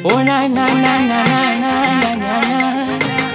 Oh na na na na na na na na na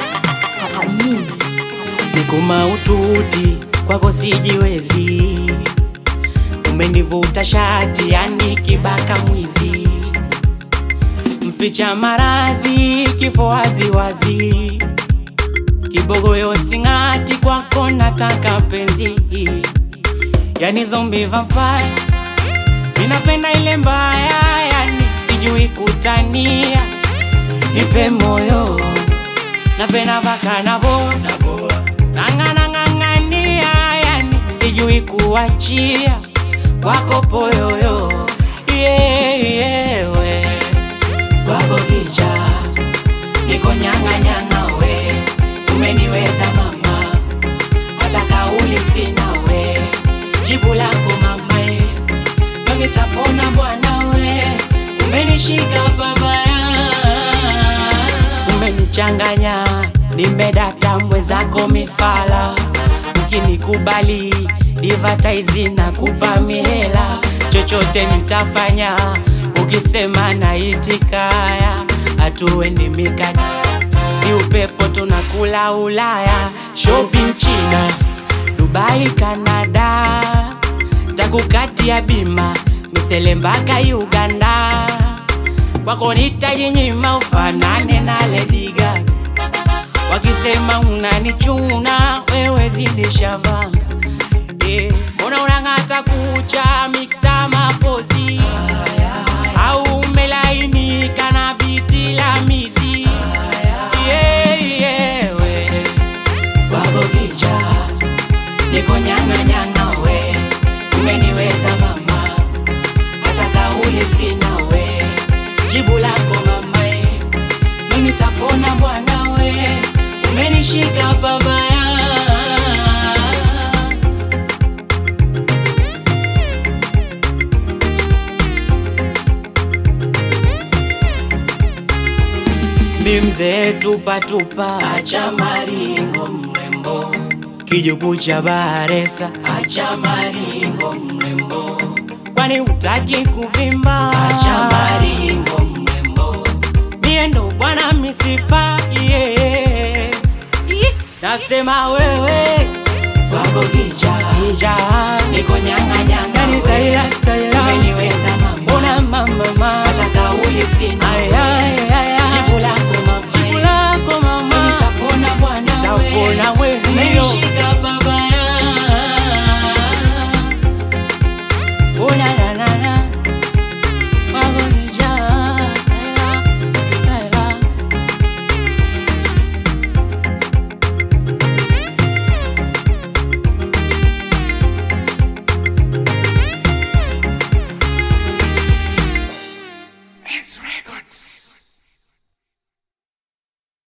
Niko maututi kwako sijiwezi, umenivuta shati yani kibaka mwizi, mficha maradhi kifo waziwazi, kibogoyo sing'ati kwako nataka penzi, yani zombi vampire, ninapenda ile mbaya, yani sijui kutania, nipe moyo napenda mpaka nabo nang'ana ng'ang'ania, yani sijui kuachia kwako poyoyo yeah, yeah, we wako kicha niko nyanga nyanga we umeniweza mama hata kauli sina we jibu lako mama e ndo nitapona bwana we umenishika babaya umenichanganya nimedata mwenzako mifala ukinikubali divataizi na kupa mihela chochote nitafanya ukisema naitikaya hatuendi mikadi si upepo tunakula ulaya shopping china dubai canada takukatia bima misele mpaka uganda kwako nitajinyima ufanane na Lady Gaga wakisema unanichuna wewe zidisha vanga Eh, mbona unang'ata kucha miksa mapozi au umelainika na biti la mizi yeah, yeah, we wako kicha niko nyanga nyanga we umeniweza mama hata kauli sina we jibu lako mama e mimi tapona bwana we umenishika babaya mi mzee tupatupa acha maringo mrembo kijuku cha baresa acha maringo mrembo kwani utaki kuvimba acha maringo mrembo mie ndo bwana misifa yeah. Ih, nasema wewe wako kicha kicha niko nyanga nyanga Yani we. taila, taila. umeniweza